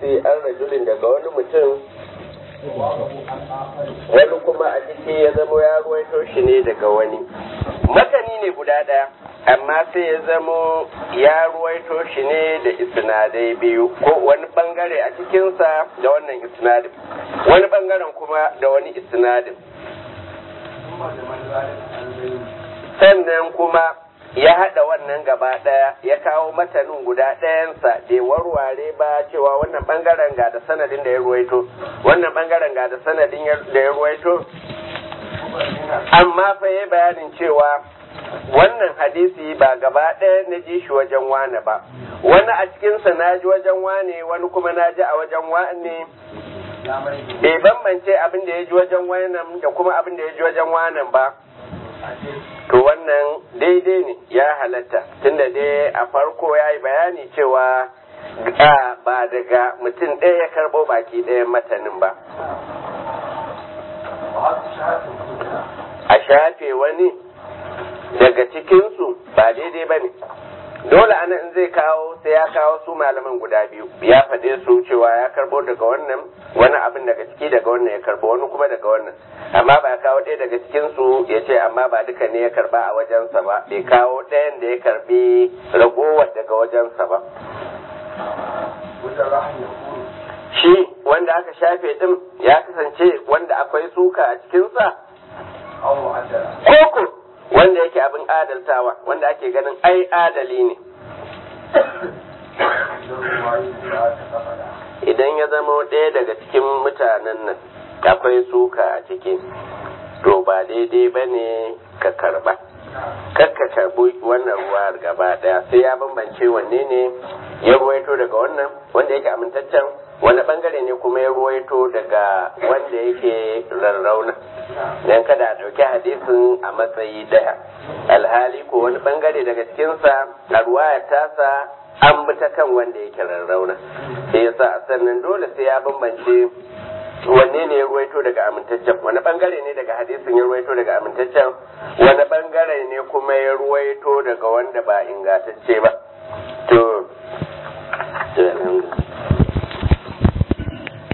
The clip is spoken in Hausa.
hadisi an rajulin daga wani mutum wani kuma a ciki ya zamo ya ruwaito shi ne daga wani matani ne guda ɗaya amma sai ya zamo ya ruwaito shi ne da isnadai biyu ko wani bangare a cikinsa da wannan isnadin wani bangaren kuma da wani isnadin sannan kuma ya haɗa wannan gaba ɗaya ya kawo matanin guda ɗayansa bai warware ba cewa wannan ɓangaren ga da sanadin da ya ruwaito wannan ɓangaren ga da sanadin da ya ruwaito amma fa yi bayanin cewa wannan hadisi ba gaba ɗaya na ji shi wajen wane ba wani a cikinsa na ji wajen wane wani kuma na ji a wajen wane bai bambance abin da ya ji wajen wannan da kuma abin da ya ji wajen wanan ba to wannan daidai ne ya halatta tunda dai a farko ya yi bayani cewa ba daga mutum ɗaya ya karɓo baki ɗayan matanin ba a shafe wani daga cikinsu ba daidai ba ne dole ana in zai kawo sai ya kawo su malaman guda biyu ya faɗe su cewa ya karbo daga wannan wani abin daga ciki daga wannan ya karbo wani kuma daga wannan amma ba ya kawo ɗaya daga cikin su ya ce amma ba duka ne ya karba a wajensa ba bai kawo ɗayan da ya karbi ragowar daga wajensa ba shi wanda aka shafe din ya kasance wanda akwai suka a cikinsa koko wanda yake abin adaltawa wanda ake ganin ai adali ne idan ya zama ɗaya daga cikin mutanen nan akwai suka a ciki to ba daidai ba ne ka karba kakka karbi wannan ruwa gaba ɗaya sai ya bambance wanne ne ya ruwaito daga wannan wanda yake amintaccen wani bangare ne kuma ya ruwaito daga wanda yake rarrauna don kada a ɗauki hadisin a matsayi ɗaya alhali ko wani bangare daga cikinsa a ruwaya tasa an bi ta kan wanda yake rarrauna sai yasa a sannan dole sai ya bambance wanne ne ya ruwaito daga amintaccen wani bangare ne daga hadisin ya ruwaito daga amintaccen wani bangare ne kuma ya ruwaito daga wanda ba ingantacce ba to